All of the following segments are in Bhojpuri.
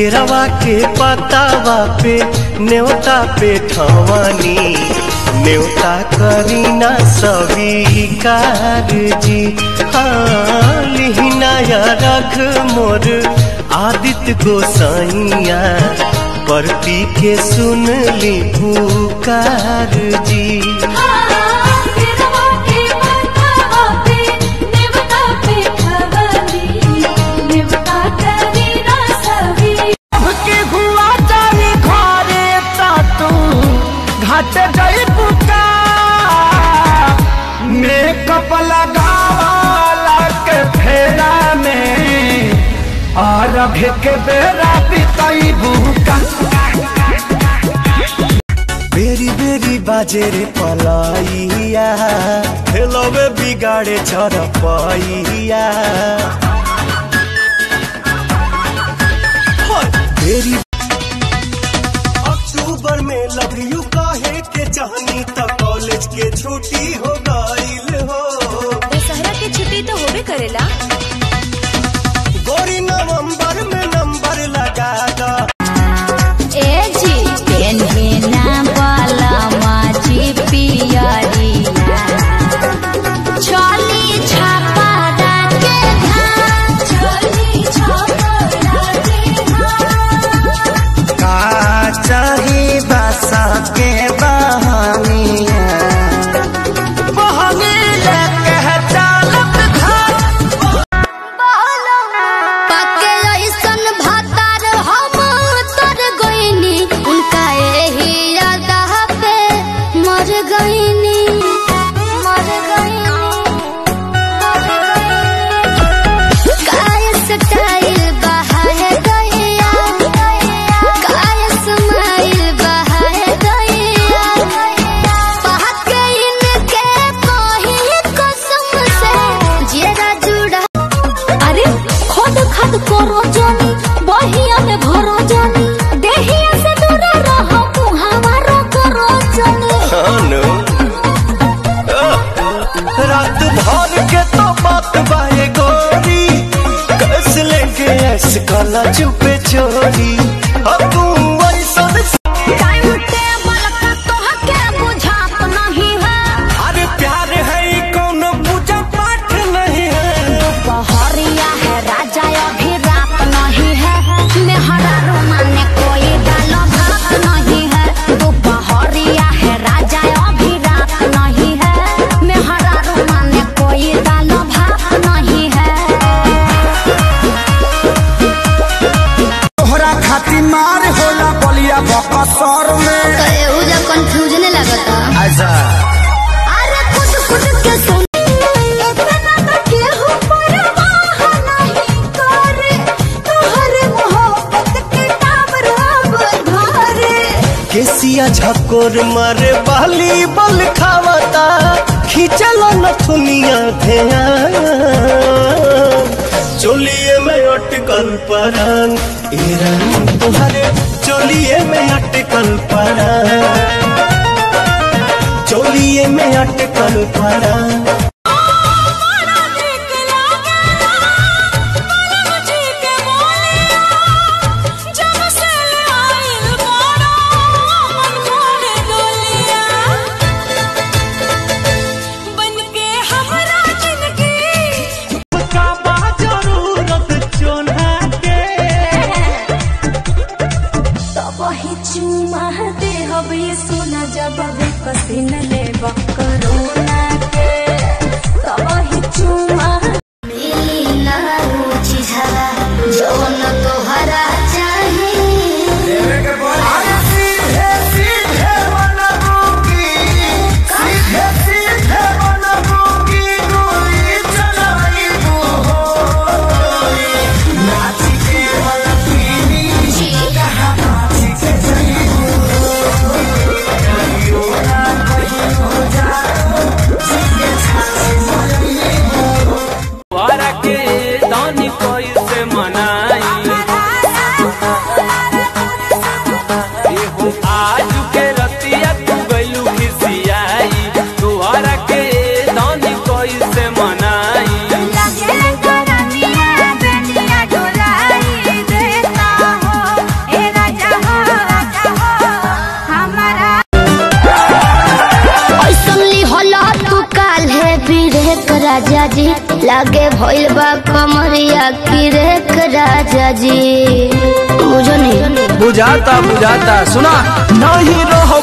रवा के पतावा पे न्योता पे ठवानी न्योता करीना स्वीकार जी हाँ लिहिना या रख मोर आदित्य गोसाइया परती के सुन ली पुकार जी के हुआ जानी घरे ता तू घाट जाई पुका मेकअप लगावाला के फेरा में और अभी के बेरा बिताई बुका बेरी बेरी बाजे रे पलाइया हेलवे बिगाड़े चरपैया बेरी अक्टूबर में लव यू कहे के चाहनी त कॉलेज के छुट्टी हो गईल हो दशहरा के छुट्टी तो होबे करेला गोरी नवंबर में नंबर लगा दा ए जी पेन्हिना वाला माची पियरिया चली छापा के धाम चली छापा के धाम का चाही बसा के बहानिया बहाने लेके चालत घर पके ऐसन भातार हम तर गईनी उनका एही यादा पे मर गईनी मर गईनी काय स्टाइल बहाए गईया काय स्माइल बहाए गईया पहके इनके कही कसम से जेरा जुड़ा अरे खद खद करो जानी बहिया में भरो जानी देहिया से दूर रहो मुहावरो करो जानी रात भर के तो बात बाए गोरी कस लेके ऐस काला चुपे चोरी अब तू ऐसा टाइम टेबल का तोहके बुझात नहीं है अरे प्यार है ई कौनो पूजा पाठ नहीं है बहरिया है राजा अभी रात नहीं है मेहरा रोमाने कोई डालो भात नहीं है दोपहरिया है राजा अभी रात नहीं है मेहरा रोमाने कोई डालो भात नहीं है तोहरा खाती मार होला बलिया बकसर में एहू जब कंफ्यूजन लगता अच्छा अरे खुद खुद के सुन इतना तो केहू परवाह नहीं करे तोहरे मोहब्बत के टावर अब धरे केसिया झकोर मारे बाली बल खावता खींचल नथुनिया ध्यान चोलिए में अटकल परान ईरान तुहरे चोलिए में अटकल परान चोलिए में अटकल परान चुमा दे हबे सोना जब पसीना लेबा करोना के राजा जी लागे भइल बा कमरिया की रेख राजा जी बुझो नहीं बुझाता बुझाता सुना नहीं रहो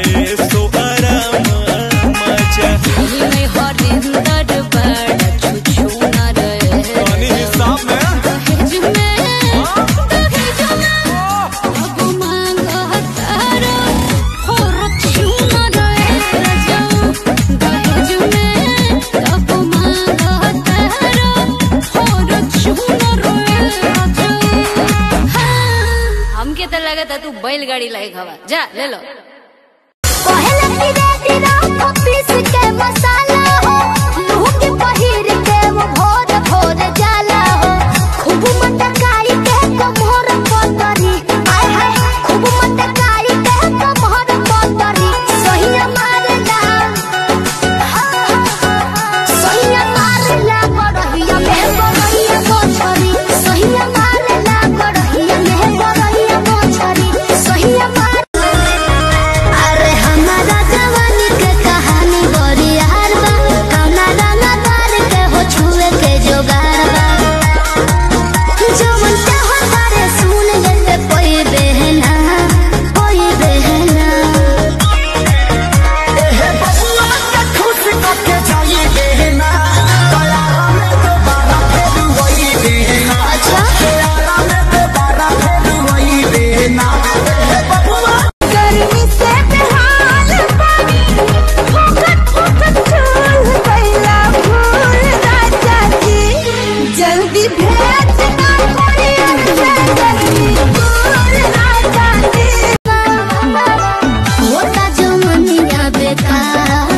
हमके तो लगा था तू बैलगाड़ी लायक हवा जा ले लो पहले धीरे धीरे ऑफिस के मसाला हो लूट पहिर के वो भोर भोर जाला हो खूब मटकाई के कमर पतरी आय हाय खूब मटकाई के कमर पतरी सहिया मारला सहिया मारला बड़हिया में बड़हिया मोछरी सहिया मारला बड़हिया में बड़हिया मोछरी सहिया मार अरे हमारा जवानी के कहानी बड़ी यार बा कौना रंगा तार के हो छुए के जोगार बा जो मन चाहो तारे सुन लेते कोई बहना कोई बहना खुश करके जाइए देना तैयारा में दोबारा फिर वही देना अच्छा तैयारा में दोबारा फिर वही देना गर्मी से बेहाल पानी फुकट फुकट चूल कैला फूल राजा जी जल्दी भेज ना कोई अच्छा गर्मी फूल राजा जी होता जो मनिया बेकार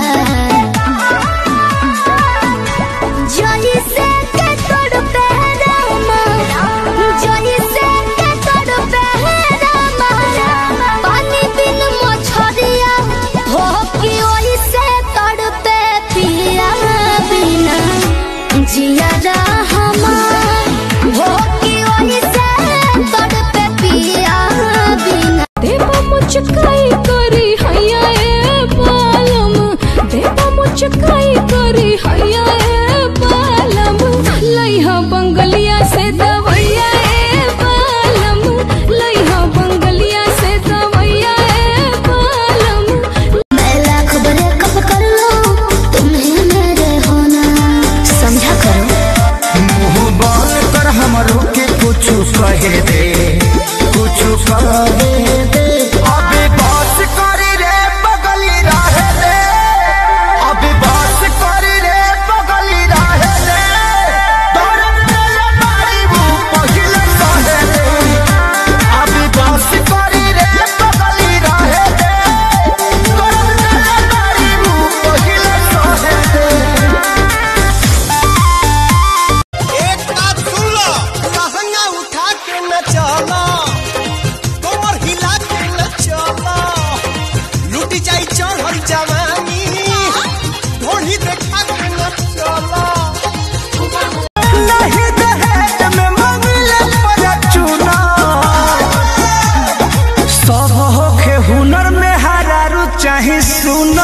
जोली से के तोड़ पे रामा जोली से के तोड़ पे रामा पानी बिन मछरिया हो कि ओली से तोड़ पे पिया बिना जिया हमार हो कि ओली से तोड़ पे पिया बिना देवा मुचकाई करी हैया ए बालम देवा मुचकाई करी हैया ए बालम लइहा बंगलिया से दवैया ए बालम लइहा बंगलिया से दवैया ए बालम मैं लाख बड़े कब कर लो तुम्हें मेरे होना समझा करो मुंह बंद कर हमरो के कुछ कहे दे कुछ कहे दे अबे बस कर रे बगली रहे दे अबे बस कर रे बगली रहे दे तोरे मेरे बारी वो पहिले सहे दे अबे बस कर रे बगली रहे दे तोरे मेरे बारी वो पहिले सहे दे एक बात सुन लो लहंगा उठा के न चलो कमर हिला के न चलो लूटी जाई चढ़ल जवानी ढोली देखा के न चलो नहीं दहेज में मंगले पर चुना सब होखे हुनर में हरारू चाहे सुना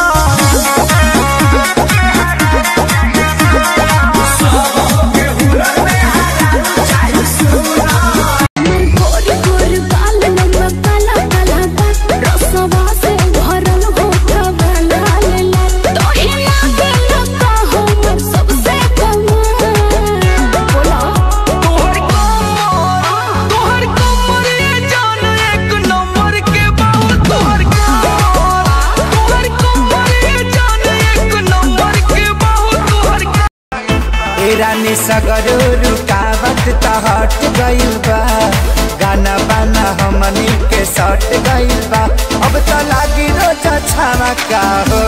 गोरी गोरी बाल लम्बा काला काला बा रसवा से भरल होठा वाला लेला तोही लागे लगा हमर सबसे कमाल बोला तोहर कमर तोहर कमर ये जान एक नंबर के बाबू तोहर कमर तोहर कमर ये जान एक नंबर के बाबू तोहर ए रानी सगर रुकावट त हट गइल बा गाना बाना हमनी के सट गइल बा अब त लागी रोज छावा का हो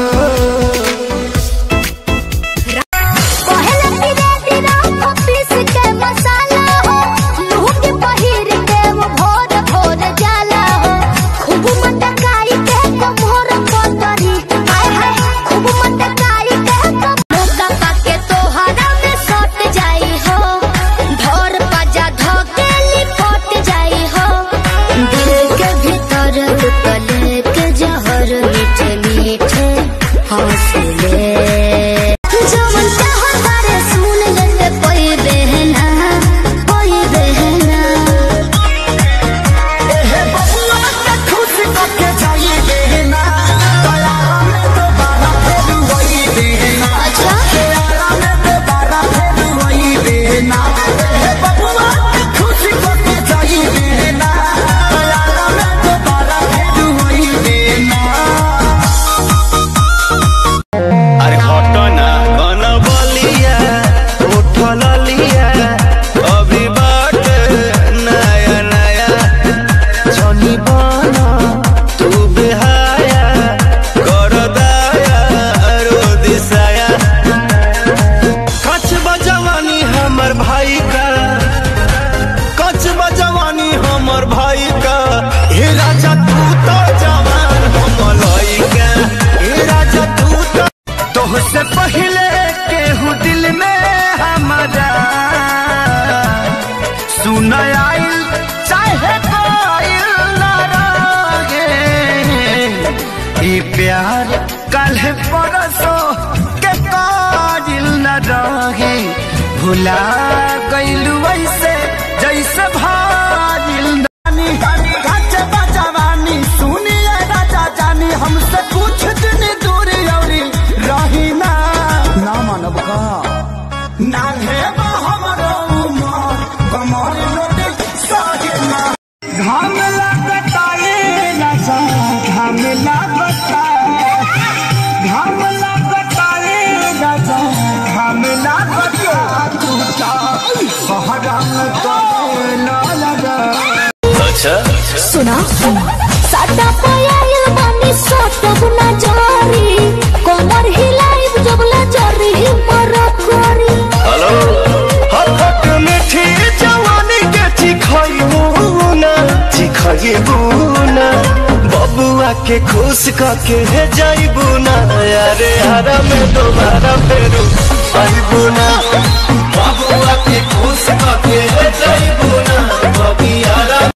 पहले धीरे धीरे ऑफिस के मसाला हो लूट पहिर के वो भोर भोर जाला हो खूब मटकाई के कमर पतरी आय हाय खूब मटकाई के कमर का पाके तोहरा में सट जाई हो धर पजा धक काच बजवानी हमर भाई का हे राजा तू तो जवान हम लइका हे राजा तू तो तोहसे पहले केहू दिल में हमारा सुन आइल चाहे कोइल ना रहे ई प्यार कल परसो के काजिल न रहे भुला गइलू ऐसे जैसे भाजिल नानी काच बजवानी सुनिए राजा जानी हमसे कुछ दिन दूर औरी रही ना ना मानव का ना है हमरो उमर कमर लोटे सागे ना घाम लगता ये नशा घाम लगता घाम लगता ये नशा घाम लगता तू ता बहरम तो ना लगा सुना साटा पयाइल बानी सोटब ना जारी कमर हिलाइब जबला जरी मर करी हथक मीठी जवानी के चिखइबू ना चिखइबू ना बबुआ के खुश करके हे जाइबू ना अरे हरा में दोबारा फेरू आइबू ना बबुआ के खुश करके हे जाइबू ना बबी हरा